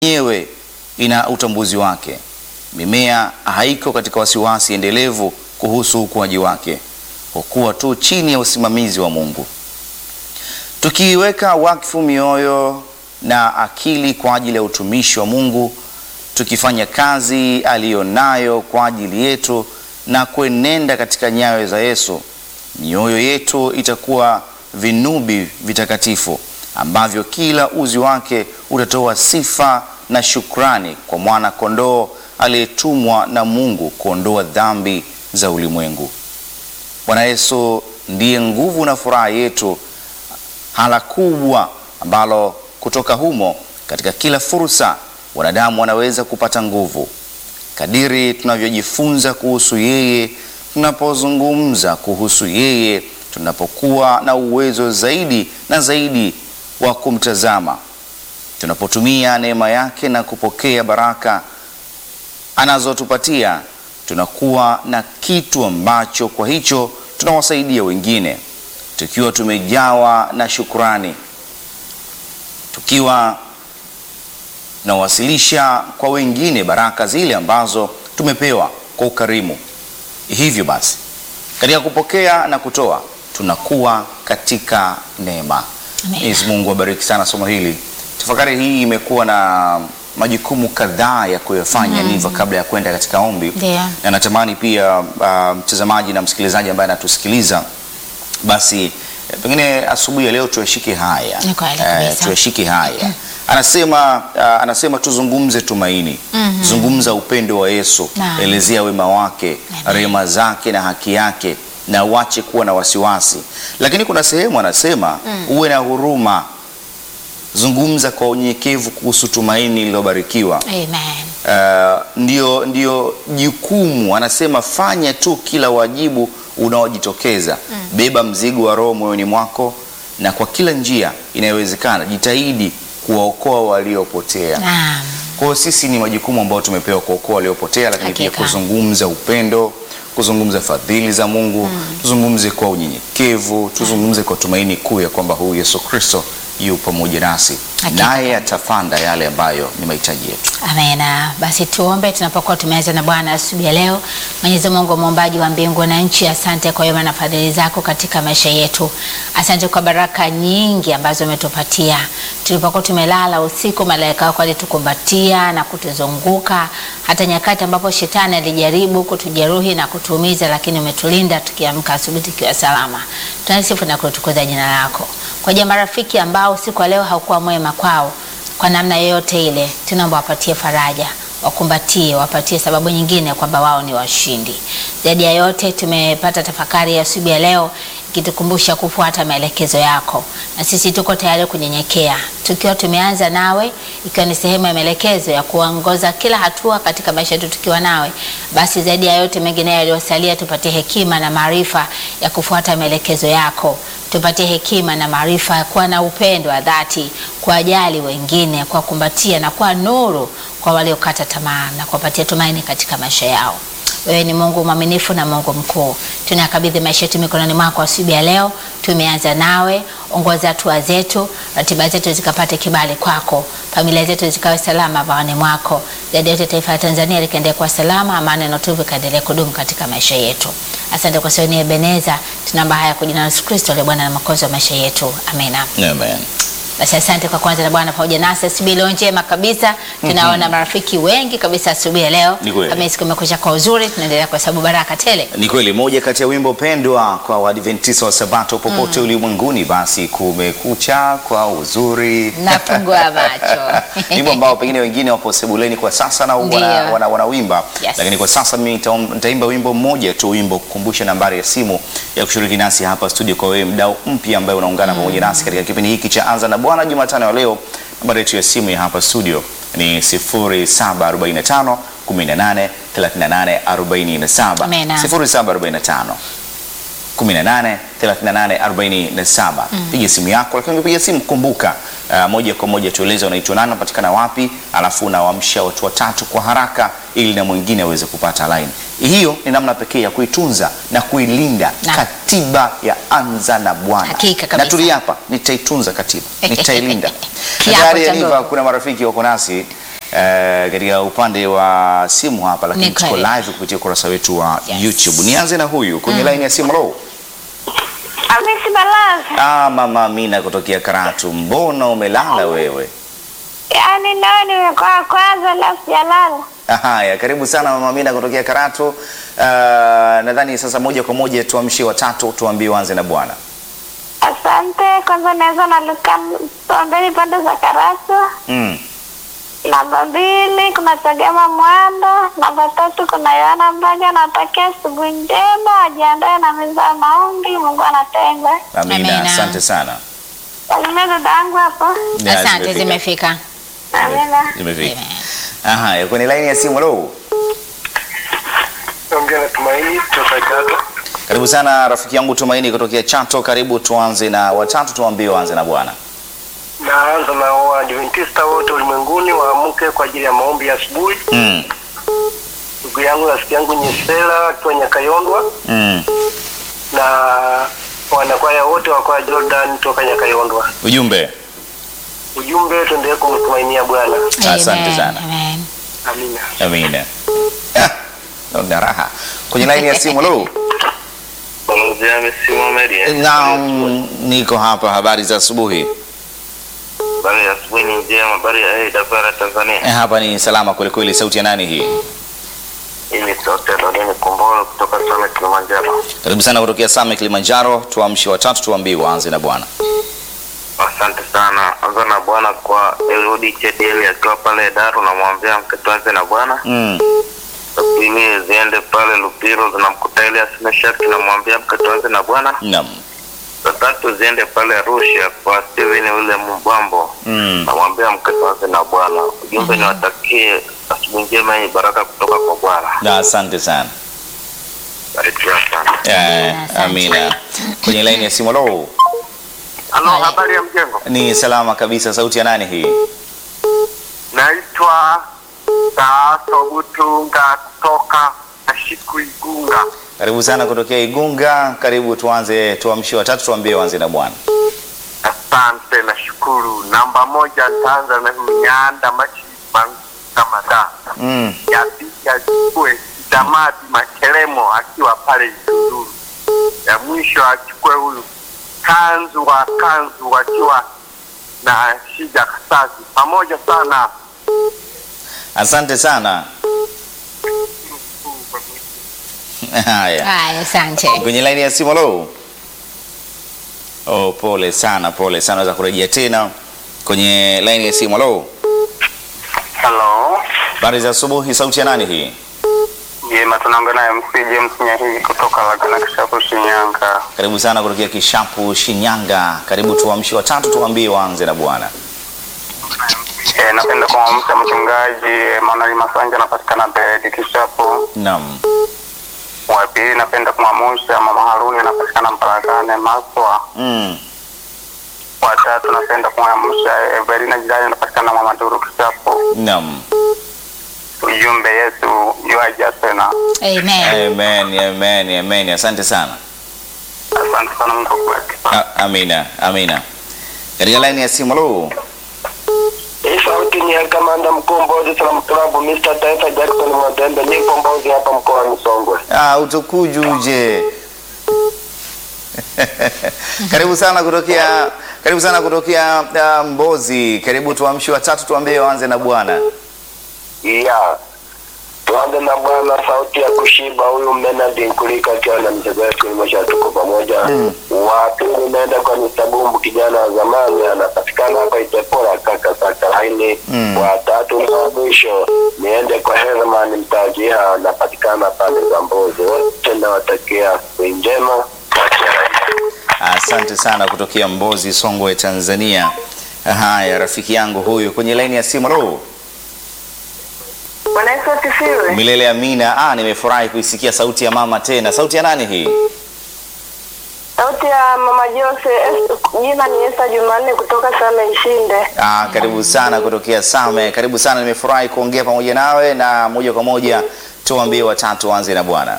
yenyewe ina utambuzi wake. Mimea haiko katika wasiwasi endelevu kuhusu ukuaji wake, hukua tu chini ya usimamizi wa Mungu. Tukiiweka wakfu mioyo na akili kwa ajili ya utumishi wa Mungu, tukifanya kazi aliyonayo kwa ajili yetu na kuenenda katika nyayo za Yesu, mioyo yetu itakuwa vinubi vitakatifu ambavyo kila uzi wake utatoa sifa na shukrani kwa mwana kondoo aliyetumwa na Mungu kuondoa dhambi za ulimwengu. Bwana Yesu ndiye nguvu na furaha yetu, hala kubwa ambalo kutoka humo katika kila fursa wanadamu wanaweza kupata nguvu. Kadiri tunavyojifunza kuhusu yeye, tunapozungumza kuhusu yeye, tunapokuwa na uwezo zaidi na zaidi wa kumtazama, tunapotumia neema yake na kupokea baraka anazotupatia, tunakuwa na kitu ambacho kwa hicho tunawasaidia wengine, tukiwa tumejawa na shukrani, tukiwa tunawasilisha kwa wengine baraka zile ambazo tumepewa kwa ukarimu. Hivyo basi, katika kupokea na kutoa tunakuwa katika neema. Amen. Mwenyezi Mungu abariki sana somo hili. Tafakari hii imekuwa na majukumu kadhaa ya kuyafanya Niva, kabla ya kwenda katika ombi, Ndio. na natamani pia uh, mtazamaji na msikilizaji ambaye anatusikiliza basi eh, pengine asubuhi ya leo tuyashike haya Ni kweli Eh, kabisa. tuyashike haya anasema uh, anasema tuzungumze tumaini zungumza upendo wa Yesu Naam. elezea wema wake Amen. rehema zake na haki yake na uache kuwa na wasiwasi lakini kuna sehemu anasema uwe na huruma zungumza kwa unyenyekevu kuhusu tumaini lililobarikiwa Amen. Uh, ndio ndio jukumu anasema fanya tu kila wajibu unaojitokeza beba mzigo wa roho moyoni mwako na kwa kila njia inayowezekana jitahidi kuwaokoa waliopotea Naam. kwa hiyo sisi ni majukumu ambayo tumepewa kuokoa waliopotea lakini pia Hakika. kuzungumza upendo kuzungumza fadhili za mungu tuzungumze kwa unyenyekevu tuzungumze kwa tumaini kuu ya kwamba huyu yesu kristo yu pamoja nasi Hakika. naye atafanda yale ambayo ni mahitaji yetu Amena. Basi tuombe tunapokuwa tumeanza na Bwana asubuhi ya leo. Mwenyezi Mungu muumbaji wa mbingu na nchi, asante kwa wema na fadhili zako katika maisha yetu. Asante kwa baraka nyingi ambazo umetupatia. Tulipokuwa tumelala usiku, malaika wako walitukumbatia na kutuzunguka, hata nyakati ambapo shetani alijaribu kutujeruhi na kutuumiza, lakini umetulinda tukiamka asubuhi tukiwa salama. Tunasifu na kutukuza jina lako. Kwa jamaa rafiki ambao siku ya leo haukuwa mwema kwao kwa namna yoyote ile, tunaomba wapatie faraja, wakumbatie, wapatie sababu nyingine kwamba wao ni washindi. Zaidi ya yote, tumepata tafakari ya asubuhi ya leo ikitukumbusha kufuata maelekezo yako, na sisi tuko tayari kunyenyekea, tukiwa tumeanza nawe, ikiwa ni sehemu ya maelekezo ya kuongoza kila hatua katika maisha yetu tukiwa nawe. Basi zaidi ya yote mengine yaliyosalia, tupatie hekima na maarifa ya kufuata maelekezo yako tupatie hekima na maarifa ya kuwa na upendo wa dhati, kuwajali wengine, kuwakumbatia na kuwa nuru kwa waliokata tamaa na kuwapatia tumaini katika maisha yao. Wewe ni Mungu mwaminifu na Mungu mkuu. Tunakabidhi maisha yetu mikononi mwako asubuhi ya leo. Tumeanza nawe, ongoza hatua zetu, ratiba zetu zikapate kibali kwako, familia zetu zikawe salama bawani mwako. Zaidi ya yote, taifa la Tanzania likaendelea kuwa salama, amani na utulivu ikaendelea kudumu katika maisha yetu. Asante kwa sababu ni Ebeneza. Tunaomba haya kwa jina la Yesu Kristo aliye Bwana na Mwokozi wa maisha yetu, amina. Amen. Basi asante kwa kwanza na Bwana pamoja nasi asubuhi leo njema kabisa. Tunaona marafiki wengi kabisa asubuhi ya leo. Ni kweli. Kama siku imekwisha kwa uzuri, tunaendelea kwa sababu baraka tele. Ni kweli, moja kati ya wimbo pendwa kwa Waadventista wa Sabato popote ulimwenguni, basi kumekucha kwa uzuri. Nafungua macho. wimbo ambao pengine wengine wapo sebuleni kwa sasa na wana, Ndio. wana, wanawimba Yes. lakini kwa sasa mimi nitaom- nitaimba wimbo mmoja tu, wimbo kukumbusha nambari ya simu ya kushiriki nasi hapa studio, kwa wewe mdau mpya ambaye unaungana pamoja nasi katika kipindi hiki cha Anza na Bwana Jumatano ya leo. Nambari yetu ya simu ya hapa studio ni 0745 18 38 47 Amena. 0745 18 38 47. Piga simu yako, lakini ukipiga simu kumbuka, uh, moja kwa moja tueleze unaitwa nani, unapatikana wapi, alafu unawaamsha watu watatu kwa haraka, ili na mwingine aweze kupata line. Hiyo ni namna pekee ya kuitunza na kuilinda Na. katiba ya Anza na Bwana. Hakika Na kabisa. tuliapa, nitaitunza katiba, nitailinda. Kiapo Tayari cha Aniva, ndoa. kuna marafiki wako nasi eh, katika upande wa simu hapa, lakini Ni tuko kweli. live kupitia ukurasa wetu wa Yes. YouTube. Nianze na huyu kwenye line ya simu. Lo, Hamisi Balazi, ah, mama Amina kutokea Karatu, mbona umelala wewe? yaani leo nimekuwa kwanza la sijalala. Haya, karibu sana mama Amina kutokea Karatu. Uh, nadhani sasa moja kwa moja tuamshie watatu, tuambie uanze na bwana. Asante. Kwanza naweza naluka Tombeni pande za Karatu. Mm. Namba mbili kuna Chagema Mwando. Namba tatu kuna Yohana Mbaga. Natakia asubuhi njema, wajiandae na meza ya maombi. Mungu anatenda. Amina, Amina. asante sana. Salimia dada yangu hapo. Ya, Asante, zimefika. Amina. Zimefika. Haya, kwenye line ya simu. Lo, Ongea na Tumaini kutoka Chato. karibu sana rafiki yangu Tumaini kutokea Chato. Karibu, tuanze na watatu, tuambie uanze na bwana. Naanza na Waadventista wote ulimwenguni waamke kwa ajili ya maombi ya asubuhi. Mm. Ndugu yangu rafiki yangu Nyesela akiwa Nyakayondwa Mm. na wanakwaya wote wa kwaya Jordan toka Nyakayondwa. Ujumbe. Ujumbe, tuendelee kumtumainia Bwana. Asante Amen, sana. amen. Amina. Amina. Ah, naona raha. Kwenye line ya simu. Lo, Balozi Hamisi Mohamed. naam, niko hapa. Habari za asubuhi. Habari ya asubuhi ni njema. Habari ya AWR Tanzania. Eh, Hapa ni salama kweli kweli. Sauti ya nani hii? Hii ni sauti ya Dodeni Kombolo kutoka Same Kilimanjaro. Karibu sana kutokea Same Kilimanjaro. Tuamshe watatu, tuambie uanze na bwana. Asante sana. Anza na Bwana kwa Elodi Chedieli akiwa pale Daru, namwambia mketwaze na Bwana. Mm. Za pili ziende pale Lupiro zinamkuta Elias Meshaki, namwambia mketwaze na Bwana. Naam. Za tatu ziende pale Arusha kwa Steven ule Mbambo, Mm. namwambia mketwaze na Bwana. Ujumbe niwatakie asubuhi njema yenye baraka kutoka kwa Bwana. Na asante sana. Barikiwa sana. Eh, asante. Amina. Kwenye line ya simu. Lo, Halo, Haya. habari ya mjengo? ni salama kabisa. Sauti ya nani hii? Naitwa Taaso Butunga kutoka Ashiku Igunga. Karibu sana kutokea Igunga. Karibu tuanze, tuamshie watatu, tuambie uanze na bwana. Asante na shukuru. Namba moja nitaanza na Mnyanda Machiba kama da Mm. ya pili achukue Damadi Makelemo akiwa pale Itunduru. Ya mwisho achukue huyu Kanzu wa Kanzu akiwa na Shija Kasazi. Pamoja sana. Asante sana. Haya. Haya, asante. Kwenye line ya simu. Lo. Oh, pole sana, pole sana. Naweza kurejea tena kwenye line ya simu. Lo. Hello. Habari za asubuhi. Sauti ya nani hii? Jema, tunaongea naye MC James Nyahigi kutoka Lagana Kishapu, Shinyanga. Karibu sana kutokea Kishapu, Shinyanga. Karibu tuamshie watatu, tuambie waanze na bwana. Eh, napenda kumwamsha mchungaji Emanuel Masanja anapatikana Bedi Kishapu. Naam. Wa pili napenda kumwamsha mama Haruni anapatikana Mparakane Maswa. Mm. Wa tatu napenda kumwamsha Evelina Jirani anapatikana Mama Duru Kishapu. Naam. Ujumbe Yesu yuaja tena. Amen. Amen, amen, amen. Asante sana. Asante sana Mungu akubariki. A- Amina, amina. Katika line ya simu. Lo. Hii sauti ni ya kamanda mkuu Mbozi Salaam Club Mr. Taifa Jackson Mwadembe. Nipo Mbozi hapa mkoa wa Songwe. Ah, utukujuje. karibu sana kutokea karibu sana kutokea uh, Mbozi. Karibu tuamshi watatu tuambie waanze na bwana. Yeah. Tuanze na bwana sauti ya kushiba huyu Menadi Nkulika akiwa na mchezo wetu imesha tuko pamoja. Mm. Wa pili naenda kwa Mr. Bumbu kijana wa zamani anapatikana hapa Itepora kaka saka laini. Mm. Wa tatu na wa mwisho niende kwa Herman Mtajia anapatikana pale za Mbozi. Wote nawatakia siku njema. Asante sana kutokea Mbozi, Songwe, Tanzania. Haya, rafiki yangu huyu kwenye line ya simu. Lo, Bwana Yesu asifiwe. milele amina. Ah, nimefurahi kuisikia sauti ya mama tena. Sauti ya nani hii? Sauti ya mama Jose, Es- jina ni Esa Jumanne kutoka Same Ishinde. Ah, karibu sana kutokea Same. Karibu sana, nimefurahi kuongea pamoja nawe na moja kwa moja tuambie watatu waanze na bwana.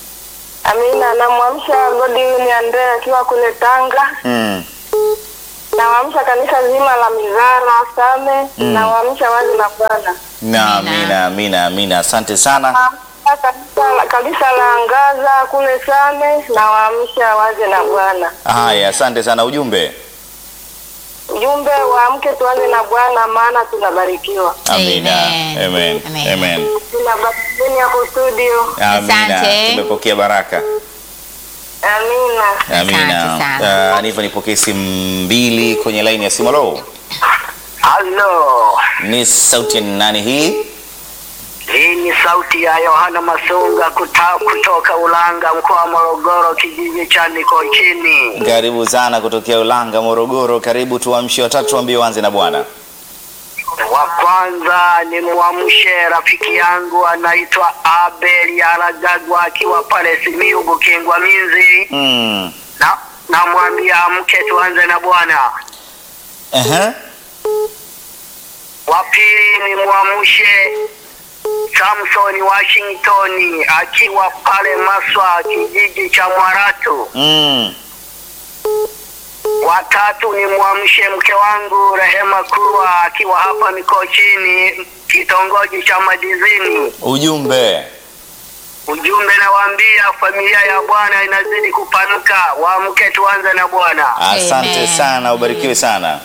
Amina, namwamsha Godwin Andrea akiwa kule Tanga. Mm. Nawaamsha kanisa zima la Mizara Same, Mm. nawaamsha wazi na Bwana. Na Amina. amina, amina, amina. Asante sana. Nawaamsha kanisa la- kanisa la Angaza kule Same, nawaamsha wazi na Bwana. Haya, asante sana. Ujumbe. Ujumbe waamke tuanze na Bwana, maana tunabarikiwa. Amina. Amen. Amen. Amen. Amen. Tunabarikiwa hapo studio. Amina. Asante. Tumepokea baraka. Amina. Amina. Asante sana. Uh, nipo nipokee simu mbili kwenye laini ya simu. Halo. Halo, Ni sauti ya nani hii? hii ni sauti ya Yohana Masunga kuta, kutoka Ulanga, mkoa wa Morogoro, kijiji cha Mikochini. Karibu sana kutokea Ulanga, Morogoro. Karibu tuamshe watatu, tuambie wanze na Bwana. Wa kwanza ni mwamshe rafiki yangu anaitwa Abel Yaragagwa akiwa pale Simiyu Bukingwa Minzi, Mm. na namwambia amke tuanze na Bwana. Aha. Wa pili ni mwamshe Samson Washington akiwa pale Maswa, kijiji cha Mwaratu. Mm. Watatu ni mwamshe mke wangu Rehema Kurwa akiwa hapa Mikochini, kitongoji cha Madizini. Ujumbe. Ujumbe nawaambia, familia ya Bwana inazidi kupanuka, waamke tuanze na Bwana. Asante Amen. sana, ubarikiwe sana.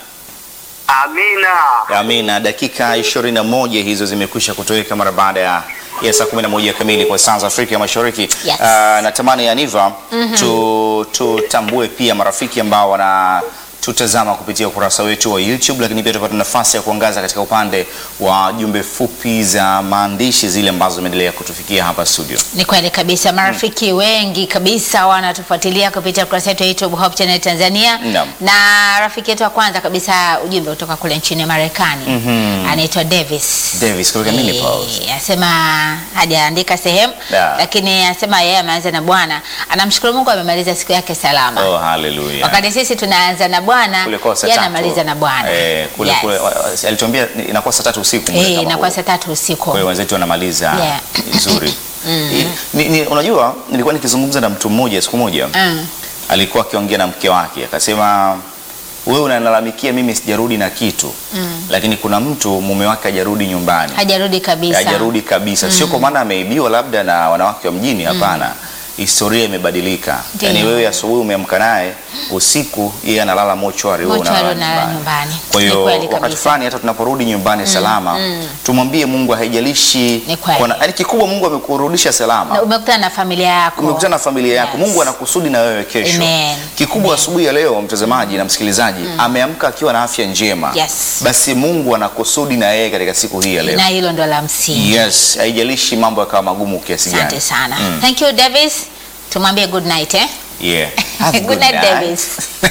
Amina. Amina. Dakika 21 hizo zimekwisha kutoweka mara baada ya ya saa 11 kamili kwa saa za Afrika ya Mashariki. Yes. Ah, natamani Aniva tu, tutambue pia marafiki ambao wana tutazama kupitia ukurasa wetu wa YouTube, lakini pia tupata nafasi ya kuangaza katika upande wa jumbe fupi za maandishi zile ambazo zimeendelea kutufikia hapa studio. Ni kweli kabisa, marafiki wengi kabisa wanatufuatilia kupitia kurasa yetu ya YouTube Hope Channel Tanzania. Naam. Na rafiki yetu wa kwanza kabisa, ujumbe kutoka kule nchini Marekani anaitwa Davis. Davis kutoka Minneapolis. Eh, Anasema hajaandika sehemu Yeah. lakini anasema yeye ameanza na Bwana, anamshukuru Mungu amemaliza siku yake salama. Oh, hallelujah. Wakati sisi tunaanza na Bwana, kule kwa saa yeye tatu. anamaliza na Bwana. Eh, kule Yes. kule wa- alituambia ni- inakuwa saa tatu usiku. muda Eh, kama inakuwa huu. saa tatu usiku. Kwa hiyo wenzetu wanamaliza Yeah. vizuri. ni, ni, unajua nilikuwa nikizungumza na mtu mmoja siku moja Mm. alikuwa akiongea na mke wake akasema wewe unalalamikia mimi sijarudi na kitu lakini kuna mtu mume wake hajarudi nyumbani Hajarudi kabisa. hajarudi kabisa sio kwa maana ameibiwa labda na wanawake wa mjini hapana historia imebadilika Ndiyo. yaani wewe asubuhi umeamka naye usiku yeye analala mochwari wewe Mochwari unalala unalala nyumbani. nyumbani. kwa Ni hiyo kweli wakati kabisa. fulani hata tunaporudi nyumbani salama tumwambie Mungu haijalishi Ni kweli. kwa- yaani kikubwa Mungu amekurudisha salama Na umekutana na familia yako. umekutana na familia yako Yes. Mungu anakusudi na wewe kesho Amen. kikubwa asubuhi ya leo mtazamaji na msikilizaji ameamka akiwa na afya njema Yes. basi Mungu anakusudi na yeye katika siku hii ya leo Na hilo ndo la msingi. yes haijalishi mambo yakawa magumu kiasi Asante gani sana. Mm. Thank you Davis. Tumwambie good night eh? yeah Have a Good night, Davis.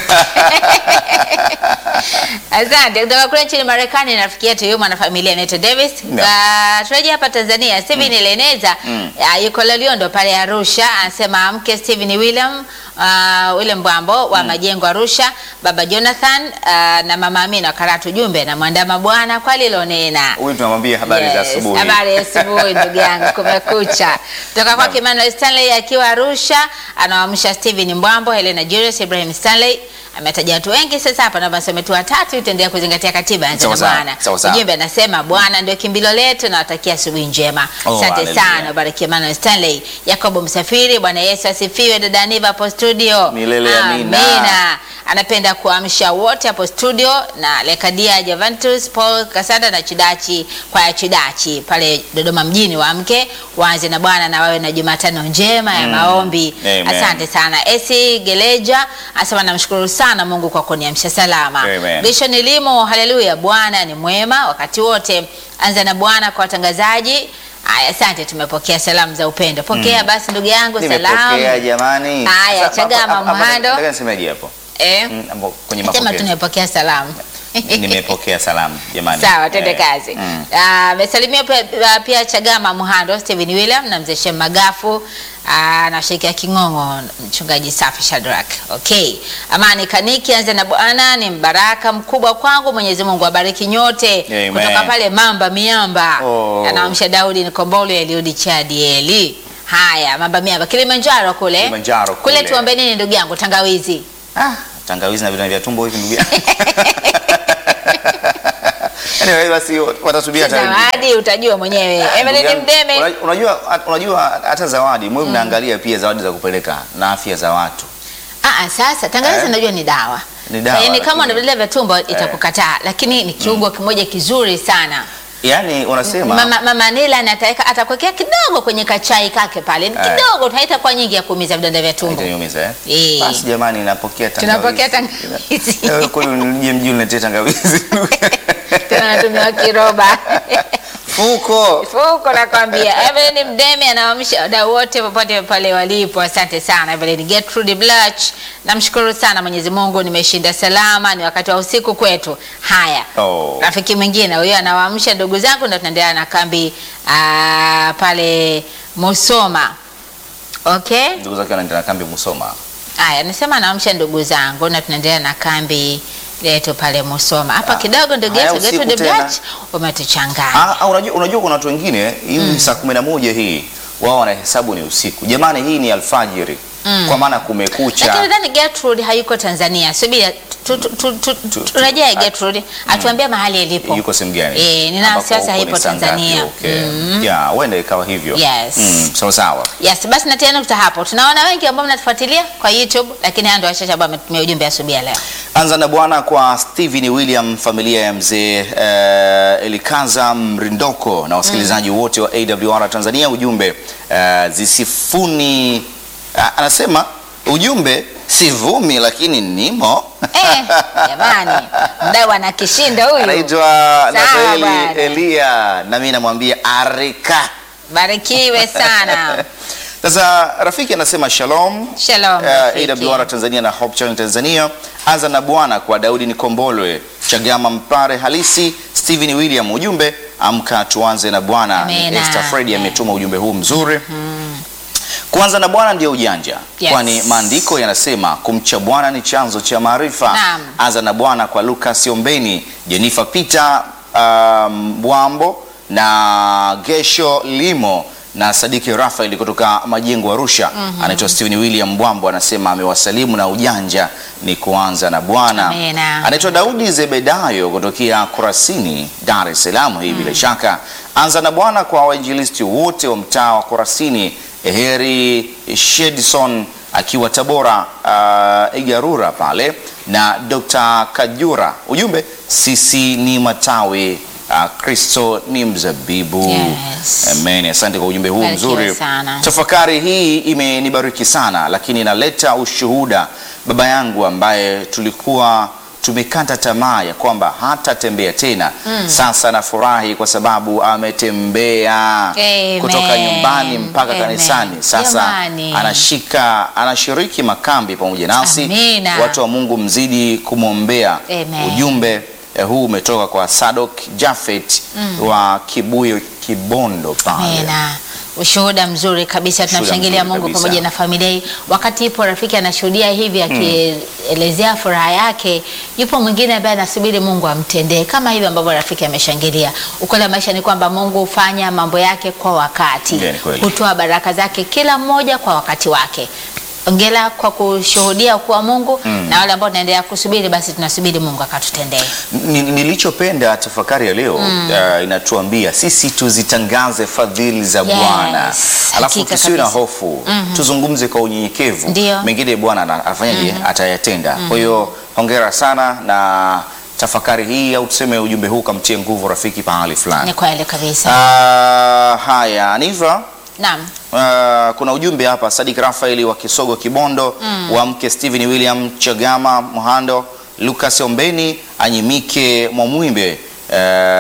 Asante. Kutoka kule nchini Marekani rafiki yetu yumo na familia anaitwa Davis. Yeah. Uh, turejea hapa Tanzania. Steven Leneza uh, yuko Loliondo pale Arusha, anasema amke Steven William uh, William Bwambo wa Majengo Arusha, baba Jonathan uh, na mama Amina Karatu jumbe na mwandama bwana kwa lilonena. huyu tunamwambia habari za Yes, asubuhi Habari ya asubuhi ndugu yangu, kumekucha. Kutoka kwake Emmanuel Stanley akiwa Arusha, anawaamsha Steven Mbwambo, Helena Julius, Ibrahim Stanley. Ametaja watu wengi sasa hapa, naomba nisome tu watatu, itaendelea kuzingatia katiba ya Sawa sawa, Bwana. sawa sawa. Ujumbe anasema Bwana ndio kimbilio letu, nawatakia asubuhi njema. Oh, Asante hallelujah. sana, bariki Emmanuel Stanley. Yakobo Msafiri, Bwana Yesu asifiwe. Dada Aniva hapo studio, Milele amina. Amina. Anapenda kuamsha wote hapo studio na Lekadia Javantus, Paul Kasada na Chidachi kwa ya Chidachi pale Dodoma mjini, waamke waanze na Bwana na wawe na Jumatano njema ya maombi. Amen. Asante sana. Esi Geleja anasema namshukuru sana Mungu kwa kuniamsha salama. Amen. Dishon Limo, haleluya, Bwana ni mwema wakati wote. Anza na Bwana kwa watangazaji. Aya, asante, tumepokea salamu za upendo. Pokea basi ndugu yangu nimepokea salamu. jamani Haya, Sasa, Chagama hapo- hapo- Muhando. nataka nisemeje hapo Eh? Mm, hapo kwenye Sema mapokezi tumepokea salamu. nimepokea salamu jamani Sawa, twende Eh, kazi. mm. Ah, Amesalimia pia, pia Chagama Muhando, Steven William na mzee Shem Magafu ah, na Sheikh King'ong'o, mchungaji Safi Shadrack. Okay. Amani Kaniki, anza na Bwana ni mbaraka mkubwa kwangu. Mwenyezi Mungu abariki nyote. Amen. Kutoka pale Mamba Miamba. Oh. Anaamsha Daudi Nikombole Eliudi Chadieli. Haya, Mamba Miamba Kilimanjaro kule. Kilimanjaro Kule kule. tuombe nini ndugu yangu tangawizi. ah, tangawizi na vidonda vya tumbo hivi ndugu yangu. Anyway, basi watasubiri hata wengine. zawadi utajua mwenyewe Ndugu Evelyn yangu, Mdeme una- Unajua, unajua hata zawadi mwe mnaangalia pia zawadi za kupeleka na afya za watu. Ah, ah, sasa tangawizi Eh? najua ni dawa Ni dawa, yaani lakini- kama una vidonda vya tumbo itakukataa lakini ni kiungo kimoja kizuri sana Yaani unasema mama, mama Nila ataweka atakuwekea kidogo kwenye kachai kake pale ni Eh. kidogo tu haitakuwa nyingi ya kuumiza vidonda vya tumbo Itaniumiza eh? Eh. Basi jamani napokea tangawizi. Tunapokea tangawizi. Wewe kweli unije mjini uniletee tangawizi. tena natumia kiroba Fuko. fuko nakwambia Evelyn Mdeme anawaamsha wadau wote popote pale walipo. Asante sana Evelyn Gertrude Blach, namshukuru sana Mwenyezi Mungu, nimeshinda salama, ni wakati wa usiku kwetu. Haya, Oh. rafiki mwingine huyo anawaamsha ndugu zangu, na tunaendelea na kambi ah, pale Musoma. Okay, Ndugu zake wanaenda na kambi Musoma. haya nisema anaamsha ndugu zangu, na tunaendelea na kambi letu pale Musoma hapa Ah, kidogo. Ndugu haya yetu usiku Gertrude tena. Blach umetuchanganya. Ah, ah, unajua, unajua kuna watu wengine hii saa kumi na moja hii wao wanahesabu ni usiku. Jamani, hii ni alfajiri kwa maana kumekucha. Lakini nadhani Gertrude hayuko Tanzania. Subiri tu- tu- tu- tu- Tu- turejee tu- Gertrude atuambie mahali ilipo. Yuko sehemu gani? Eh, nina Ambapo wasiwasi huko haipo ni saa ngapi? Tanzania. Okay. Mm. Yeah, huenda ikawa hivyo. Yes. Mm, sawa sawa. Yes, basi natia nukta hapo. Tunaona wengi ambao mnatufuatilia kwa YouTube, lakini haya ndio wachache ambao wametumia ujumbe asubuhi ya leo. Anza na bwana kwa Steven William, familia ya mzee uh, Elikaza Mrindoko na wasikilizaji wote wa AWR Tanzania. Ujumbe uh, zisifuni uh, anasema ujumbe sivumi, lakini nimo Eh, jamani, mdau ana kishindo huyu. anaitwa Sawa Natheli bwana. Elia, na mimi namwambia arika. Barikiwe sana. Sasa rafiki anasema shalom. Shalom. Eh, rafiki. AWR Tanzania na Hope Channel Tanzania. Anza na bwana kwa Daudi Nikombolwe, Chagama Mpare halisi, Stephen William. Ujumbe amka tuanze na bwana. Ni Amina. Esther Fred ametuma ujumbe huu mzuri. Kuanza na Bwana ndio ujanja, Yes. kwani maandiko yanasema kumcha Bwana ni chanzo cha maarifa. Naam. Anza na Bwana kwa Lucas Ombeni, Jennifer Peter um, Mbwambo na Gesho Limo na Sadiki Rafael kutoka Majengo Arusha. Anaitwa Steven William Mbwambo, anasema amewasalimu na ujanja ni kuanza na Bwana. Amina. Anaitwa Daudi Zebedayo kutokea Kurasini, Dar es Salaam. Hii bila shaka anza na Bwana kwa wainjilisti wote wa mtaa wa Kurasini, Heri Shedson akiwa Tabora, uh, Igarura pale na Dr. Kajura. Ujumbe, sisi ni matawi uh, Kristo ni mzabibu. Yes. Amen. Asante kwa ujumbe huu Barikiwe mzuri. sana. Tafakari hii imenibariki sana, lakini inaleta ushuhuda. Baba yangu ambaye tulikuwa tumekata tamaa ya kwamba hatatembea tena, sasa nafurahi kwa sababu ametembea Amen. kutoka nyumbani mpaka Amen. kanisani. Sasa Jamani. anashika anashiriki makambi pamoja nasi. Amina. Watu wa Mungu mzidi kumwombea. Amen. Ujumbe eh, huu umetoka kwa Sadok Jafet wa Kibuyo Kibondo pale. Amina. Ushuhuda mzuri kabisa, tunamshangilia mzuri Mungu kabisa. pamoja na familia hii. Wakati ipo rafiki anashuhudia hivi akielezea furaha yake, yupo mwingine ambaye anasubiri Mungu amtendee kama hivi ambavyo rafiki ameshangilia. Ukweli wa maisha ni kwamba Mungu hufanya mambo yake kwa wakati, Ndiyo, ni kweli. hutoa baraka zake kila mmoja kwa wakati wake. Ongela kwa kushuhudia kuwa Mungu na wale ambao tunaendelea kusubiri, basi tunasubiri Mungu akatutendee. Ni- Nilichopenda tafakari ya leo uh, inatuambia sisi tuzitangaze fadhili za Yes, Bwana, alafu hakika tusiwe na kabisa. hofu, tuzungumze kwa unyenyekevu. Ndio. Mengine Bwana ana- afanyaje? Atayatenda. Kwa hiyo hongera sana na tafakari hii, au tuseme ujumbe huu kamtie nguvu rafiki pahali fulani. Ni kweli kabisa. Ah, haya Aniva, Naam. Uh, kuna ujumbe hapa Sadik Rafaeli wa Kisogo Kibondo wa mke Stephen William Chagama Muhando Lucas Ombeni Anyimike Mwamwimbe uh,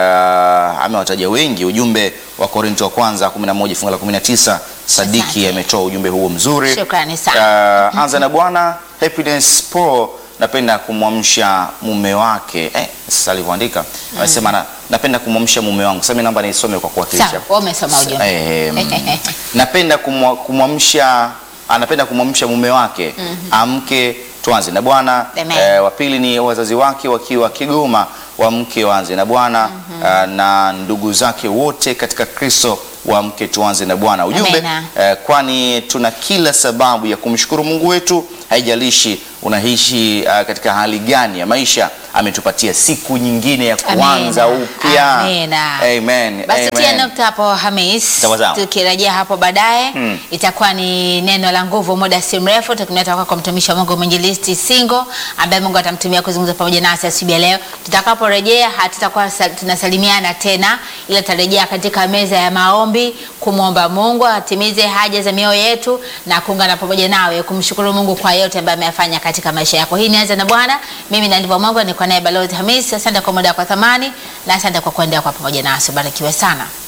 amewataja wengi. Ujumbe wa Korinto wa kwanza 11 fungu la 19 Sadiki Asante. ametoa ujumbe huo mzuri. Shukrani sana. Uh, anza na bwana Happiness Pro napenda kumwamsha mume wake eh, sasa alivyoandika amesema na, napenda kumwamsha mume wangu. Sasa mimi naomba nisome kwa kuwakilisha. Sawa, wewe umesoma ujumbe. Eh, mm, napenda kumwa- kumwamsha anapenda kumwamsha mume wake amke tuanze na Bwana. Amen. Eh, wa pili ni wazazi wake wakiwa Kigoma wamke waanze na Bwana ah, na ndugu zake wote katika Kristo wamke tuanze na Bwana. Ujumbe Amena. eh, kwani tuna kila sababu ya kumshukuru Mungu wetu, haijalishi unaishi uh, katika hali gani ya maisha. Ametupatia siku nyingine ya kuanza Amina. upya. Amina. Amen. Basi tia Amen. nukta hapo Hamis, Sawa sawa. tukirejea hapo baadaye Hmm. itakuwa ni neno la nguvu, muda si mrefu tukimleta kwako mtumishi wa Mungu mwinjilisti Singo ambaye Mungu atamtumia kuzungumza pamoja nasi asubuhi ya leo. Tutakaporejea hatutakuwa sa- tunasalimiana tena, ila tutarejea katika meza ya maombi kumwomba Mungu atimize haja za mioyo yetu na kuungana pamoja nawe kumshukuru Mungu kwa yote ambayo ameyafanya katika maisha yako. Hii nianze na Bwana. Mimi na ndivyo Mungu niko naye Balozi Hamis. Asante kwa muda wako wa thamani na asante kwa kuendelea kwa pamoja nasi. Barikiwe sana.